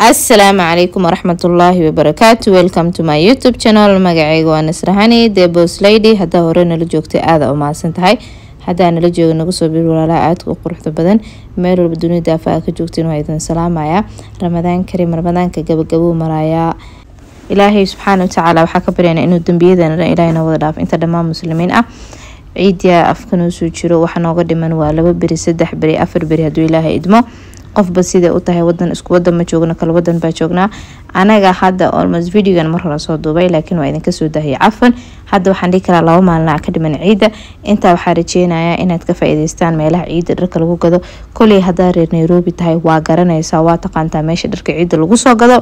asalaamu calaykum waraxmatullaahi wabarakaatu welcome to my youtube channel magaceyga waa nasrahani the bos lady haddaa hore nala joogtay aada u mahadsan tahay haddaa nala jooga nagu soo bir walaalaha aadka u quruxda badan meel walba dunida afa ka joogtiin waa idin salaamaya ramadaan karim ramadaanka gabagabuu marayaa ilaahay subxaana watacaala waxaa ka baryana inuu dembiyadana dhan ilaahayna wada dhaaf inta dhammaan muslimiin ah ciidiya afkanoo soo jiro waxa nooga dhiman waa laba beri saddex beri afar beri hadduu ilaahay idmo qofba siday u tahay wadan isku wadan ma joogno kala wadan baa joognaa anaga hadda almost videogan mar hore soo duubay laakiin waa idinka soo dahiyay cafan hadda waxaan dhihi karaa laba maalina ka dhiman ciidda intaa waxaa rajeynayaa inaad ka faa-iideystaan meelaha ciidda dharka lagu gado koley haddaa reer nairobi tahay waa garanaysaa waa taqaantaa meesha dharka ciidda lagu soo gado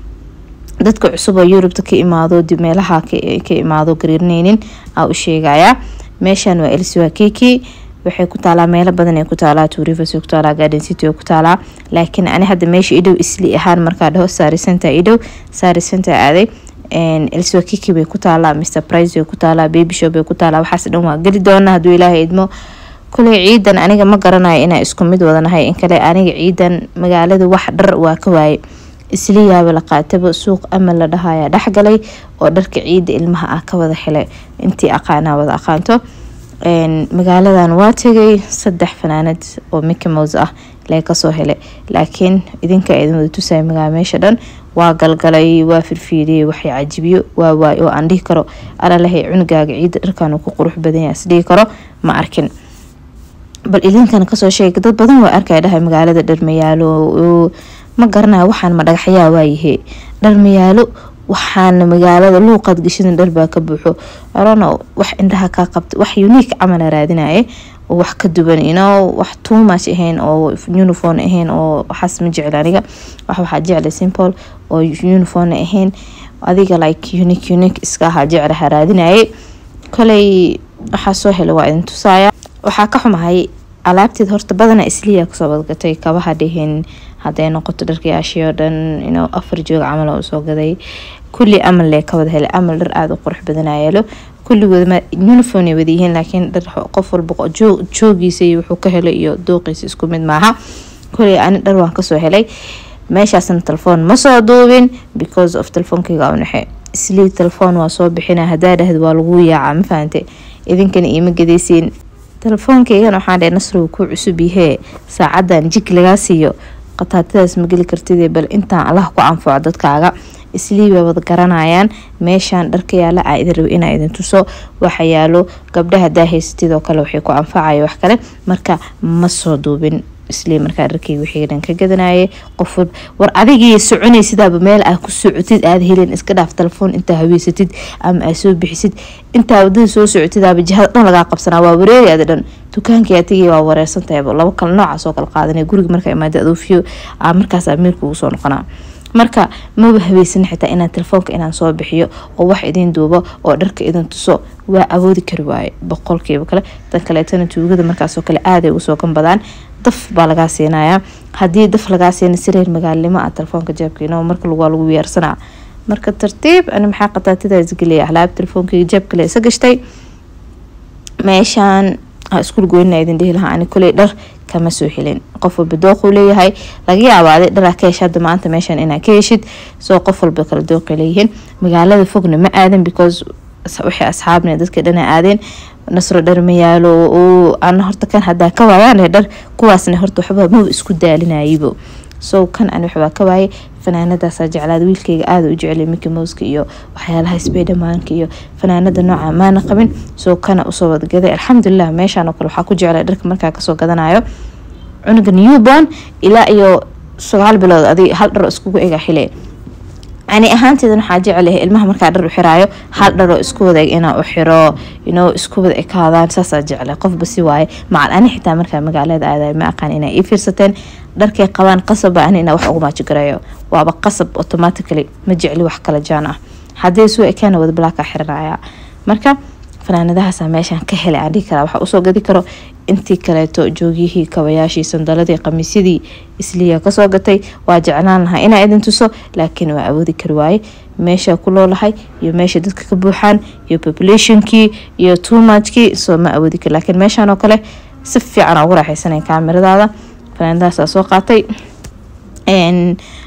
dadka cusub oo yurubta ka imaado meelaha ka imaado gariirneynin aa u sheegayaa meeshan waa elsiwa kiki waxay ku taalaa meelo badan ay ku taalaa tuurivers ku taalaa garden city oo ku taalaa laakiin ani hadda meesha idhow isli ahaan markaa dhaho saari center idhow saari center aaday elsiwa kiki bay ku taalaa mr price bay ku taalaa baby shop bay ku taalaa waxaas dhan waa geli doona hadduu ilaahay idmo kuley ciidan aniga ma garanayo inaa isku mid wadanahay in kale aniga ciidan magaalada wax dhar waa ka waaye isliyaaba la qaataba suuq ama la dhahaya dhexgalay oo dharka ciida ilmaha ah ka wada helay intii aqaanaa wada aqaanto magaaladan waa tegay saddex fanaanad oo mickey mouse ah lee kasoo helay laakiin idinka idin wada tusaya magaala meesha dhan waa galgalay waa firfiiriyey waxay cajibiyo waa waay oo aan dhihi karo alalahay cunugaaga ciida dharkan ku qurux badanya isdhihi karo ma arkin bal idinkana kasoo sheega dad badan waa arkaya dhahay magaalada dharmayaalo ma garanayo waxaan ma dhagaxyaa waayahe dharmayaalo waxaana magaalada luuqaad gashadan dharbaa ka buuxo arano wax indhaha kaa qabta wax unique camala raadinaye oo wax ka duwan ino wax tuumash ahayn oo uniform ahayn oo waxaas ma jecel aniga wax waxaa jecla simple oo uniform ahayn adiga like unique unique iska ahaa jeclaha raadinaye koley waxaa soo helay waa idin tusaaya waxaa ka xumahay alaabteed horta badana isliya kusoo badgatay kabaha dhihin haday noqoto dharkayaashii oo dhan inuu afar joog camal oo usoo gaday kulli amal lee ka wada helay amal dhar aada u qurux badanaa yeelo kulligoodma uniform ay wadayihiin laakiin dhar qof walba joogiisa iyo wuxuu ka helay iyo dooqiisa isku mid maaha kuley ani dhar waan kasoo helay meeshaasna telefoon ma soo duubin because of telefoonkayga unaxe islii telefoon waa soo bixina hadaa dhahd waa lagu yaaca ma fahante idinkana iima gadaysiin telefoonkaygan waxaan dhahay nasrow kuu cusub yahee saacadan jig lagaa siiyo qataatadaas ma geli kartid bal intaan allah ku anfaco dadkaaga isliibay wada garanayaan meeshaan dharka yaala aa idin rabo inaa idin tuso waxa yaalo gabdhaha daa haysatid oo kale waxay ku anfacaya wax kale marka ma soo duubin islii markaa dharkayga wixii dhan ka gadanaye qof war adigii soconay sidaaba meel aa ku socotid aada helin iska dhaaf telefoon intaa haweysatid ama aa soo bixisid intaa wadada soo socotidaaba jihada dhan lagaa qabsanaa waa wareeri ada dhan dukaankii atigii waa wareersantahayba labo kale noocaas oo kale qaadanay guriga markaa imaada adoofiyo aa markaas amiirka ugu soo noqonaa marka maba haweysan xitaa inaan telefoonka inaan soo bixiyo oo wax idin duubo oo dharka idin tuso waa awoodi kari waaye boqolkiiba kale tan kaleetana tuugada markaasoo kale aaday ugu soo ganbadaan daf baa lagaa siinayaa haddii daf lagaa siina sireer magaalnimo ah telefoonka jeebkiina marka waa lagu weersanaa marka tartiib ani maxaa qataatidaas geliya alaab telefoonkayga jeebkale isa gashtay meeshaan iskuul goynina idin dhihi lahaa ani kuley dhar kama soo helin qof walba dooquu leeyahay laga yaabaaday dharaa ka hesha hadda maanta meeshan inaa ka heshid soo qof walba kala dooqay leeyihiin magaalada fogna ma aadan because waxay asxaabna dadka dhana aadeen nasro dhar ma yaalo ana horta kan hadaa ka waayaan dhar kuwaasna horta waxba maba isku daalinaybo so kan ani waxbaa ka waayay fanaanadaasa jeclaada wiilkayga aada u jecelay miki mouska iyo waxyaalaha sbedamaanka iyo fanaanada nooca maana qabin soo kana usoo wadagaday alxamdulilah meeshaan oo kale waxaa ku jeclay dharka markaa kasoo gadanayo cunuga newborn ilaa iyo sagaal bilood adig hal dhar iskugu ega xile ani ahaanteedan waxaa jecelahay ilmaha markaa dhar u xiraayo hal dharoo isku wada inaa u xiro inoo isku wada ekaadaan saasaa jeclay qofba si waaye macal ani xitaa markaa magaalada aadayo ma aqaan inaa ii fiirsateen dharkay qabaan qasabba ani inaa wax ugu maajigarayo waaba qasab automatically ma jecli wax kala jaan ah haddii suu ekaana wada balaakaa xiranaya marka fanaanadahaasa meeshaan ka helay aan dhihi karaa waxaa usoo gadi karo intii kaleeto joogyihii kabayaashii sandaladii qamiisyadii isliya kasoo gatay waa jeclaan lahaa inaa idin tuso laakiin waa awoodi kari waaye meesha ku loolahay iyo meesha dadka ka buuxaan iyo populationkii iyo tuumajkii soo ma awoodi kari laakiin meeshaan oo kale si fiican ugu raaxaysanay kaamiradaada fanaanadahaasaa soo qaatay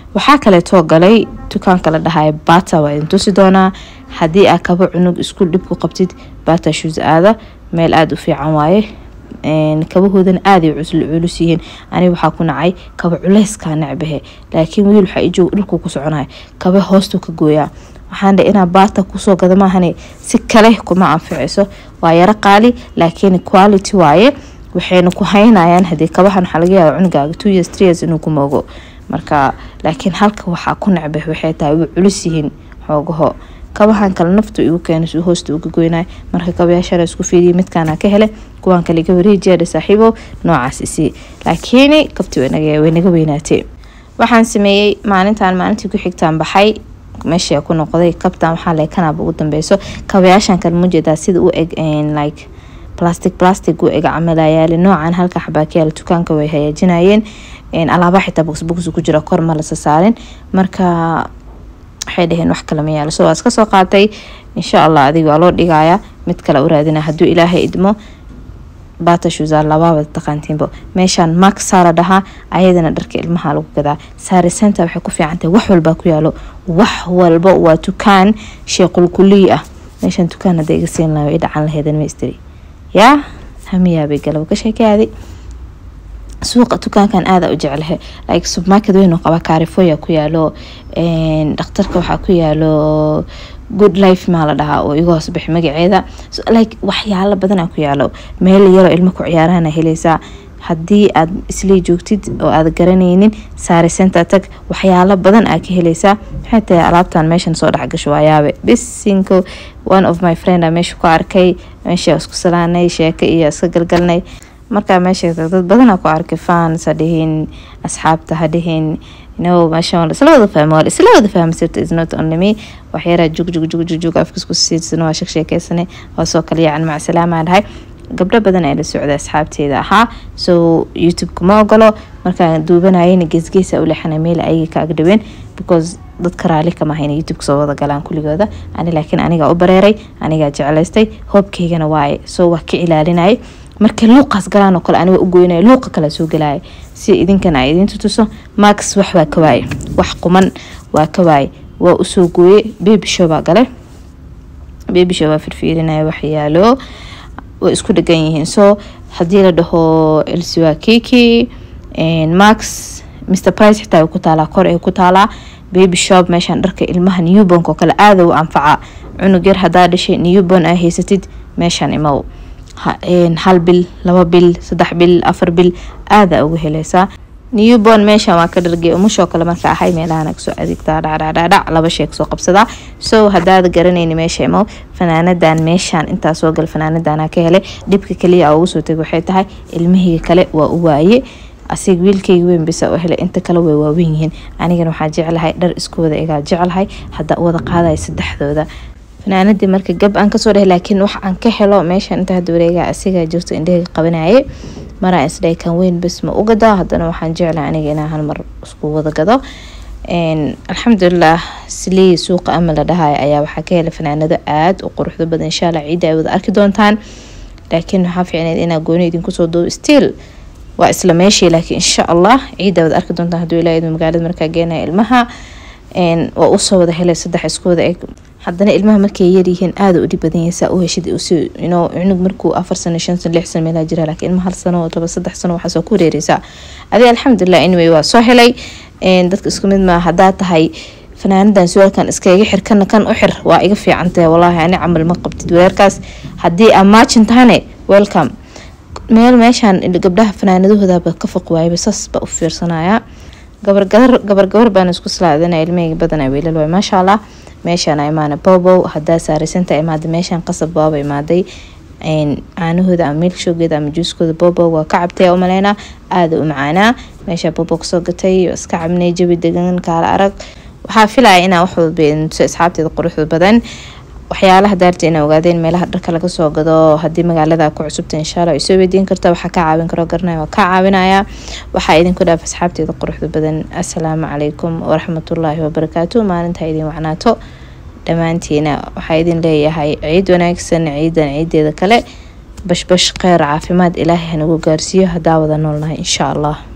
waxaa kaleetoo galay dukaanka la dhahay bata waa idin tusi doonaa haddii aa kaba cunug iskuul dhib ku qabtid bata shoes aada meel aada u fiican waaye kabahoodana aaday culus yihiin aniga waxaa ku nacay kaba culeyskaa necbahe laakiin wiil waxaa ijoog dhulkuu ku soconaya kaba hoostuu ka gooyaa waxaan dhe inaa baata kusoo gada maahane si kale kuma anficayso waa yaro qaali laakiin quality waaye waxayna ku haynayaan hadii kabahan waxaa laga yaaba cunugaaga two years three years inuu ku moogo marka laakiin halka waxaa ku necbah waxay tahay way culus yihiin xoogaho kabahan kale naftu igu keena si hoosta uga goynay marka kabayaashala isku fiiriya midkaana ka hele kuwaan kale iga wareejiyaadha saaxiibo noocaas isii laakiin kabti way naga weynaatay waxaan sameeyey maalintan maalintii ku xigtaan baxay meesha ku noqday kabtan waxaa le kanaaba ugu dambeyso kabayaashan kale mujeedaa sida u eg like plastic plastic u eg camalayaali noocan halka xabaakiyaala dukaanka way hagaajinayeen alaaba xitaa bogsbogs ku jira kor ma lasa saarin marka waxay dhaheen wax kale ma yaalo so waa iska soo qaatay insha allah adiga waa loo dhigayaa mid kale u raadina hadduu ilaahay idmo batashuza labaaba taqaantiinbo meeshaan max saara dhahaa ayadana dharka ilmaha lagu gadaa saari center waxay ku fiicantahay wax walbaa ku yaalo wax walba waa dukaan sheequlkuliy ah meeshaan dukaan hadda iga siin laha i dhacan laheedan ma istiri yaa hamiyaabay galab ka sheekayaaday suuqa dukaankan aada u jeclahay like supermarket weyn oo qaba kaarifoya ku yaalo dhakhtarka waxaa ku yaalo good life maa la dhahaa oo iga hoos bixi magaceeda like waxyaalo badanaa ku yaalo meel yaroo ilmo ku ciyaarahana helaysaa haddii aad isley joogtid oo aad garanaynin saari center tag waxyaalo badan aa ka helaysaa maxay tahay alaabtan meeshan soo dhexgasho waayaabe bisinko one of my friend a meesha ku arkay meesha isku salaanay sheeko iyo iska galgalnay markaa meesha dad badanaa ku arkay fans ha dhihin asxaabta ha dhihin no meesha isla wada fahmo waa isla wada fahmi sirta is not only me waxyaraa jug jug jug jug jug afkiis ku siidsano waa sheek sheekeysanay waa soo kale yacan mac salaamaa dhahay gabdho badan ee la socda asxaabteeda ahaa so youtube kuma ogolo markaan duubanayana geesgeesa u leexana meel ayaga ka agdhaween because dadka raali kama hayna youtube soo wada galaan kuligooda ani laakiin anigaa u bareeray anigaa jeclaystay hoobkaygana waaye so waa ka ilaalinayay markay luuqaas galaan oo kale aniga u goynaya luuqa kale soo galaya si idinkana ay idiin tutuso max wax waa ka waaye wax quman waa ka waaye waa usoo gooye baby show baa gale baby show baa firfiirinaya waxyaalo way isku dhegan yihiin so haddii la dhaho elsiwa kiki max mr price xitaa ku taalaa kor ay ku taalaa baby shop meeshaan dharka ilmaha newbornk oo kale aada u anfaca cunug yar hadaa dhashay newborn aa haysatid meeshaan imow hal bil laba bil saddex bil afar bil aada uga helaysaa newborn meeshan waa ka dhargey umushoo kale marka ahay meelahana kasoo adeegtaa dhacdhacdhacdhac laba sheeg soo qabsadaa so hadaada garanayni meesha imow fanaanadan meeshaan intaa soo gal fanaanadanaa ka helay dhibka kaliya ugu soo tegay waxay tahay ilmihii kale waa u waaye asiga wiilkayga weyn bisa u helay inta kale way waawen yihiin anigana waxaa jeclahay dhar isku wada egaa jeclahay hadda wada qaadaya saddexdooda fanaanadii marka gab aan kasoo dheh laakiin wax aan ka helo meeshan inta hada wareega asiga jirto indhahayga qabanaye maraa isdhay kan weyn bas ma u gadaa haddana waxaan jeclahay aniga inaan hal mar isku wada gado alxamdulilah silii suuqa ama la dhahay ayaa waxaa ka helay fanaanado aada u quruxdo badan insha allah ciidda ay wada arki doontaan laakiin waxaa fiicneyd inaa gooni idinkusoo doo still waa isla meeshii laakiin insha allah ciidda wada arki doontaan hadduu ilaa idin magaalada markaa geenaya ilmaha waa usoo wada helay saddex isku wada eg haddana ilmaha markay yaryihiin aada u dhib badan yahay saa u heshid cunug markuu afar sano shan sano lix sano meelaha jira laakiin ilma hal sano laba saddex sano waxaasoo ku wareereysaa adi alxamdulilah anyway waa soo helay dadka isku mid maa haddaa tahay fanaanadan suwaalkan iskaga xir kana kan u xir waa iga fiicantahay walaahi ani camal ma qabtid weerarkaas haddii aa maajin tahane welcome meel meeshaan gabdhaha fanaanadahoodaba ka foq waayaba saas baa u fiirsanaya gabargabar gabargabar baan isku salaadana ilmahayga badan wiilal waay maasha allah meeshaan imaana bobow hadaa saaraysanta imaada meeshaan qasab baaba imaaday caanahooda ama milkshogeeda ama juuskooda bobow waa ka cabtay umaleynaa aada u macaanaa meeshaa bobow kasoo gatay iska cabnay jabi degan kaala arag waxaa filaya inaa wax walba asxaabteeda quruxda badan waxyaalaha daarta ina ogaadeen meelaha dharka laga soo gado haddii magaalada ku cusubta inshaalla ay soo weydiin karta waxaa ka caawin karo garanaya waa ka caawinaya waxaa idinku dhaaf asxaabteeda quruxda badan assalaamu calaykum waraxmatullaahi wabarakaatu maalinta idin wacnaato dhammaantiina waxaa idin leeyahay ciid wanaagsan ciidan ciideeda kale bashbash kheyr caafimaad ilaahay hanagu gaarsiiyo hadaa wada noolnahay insha allah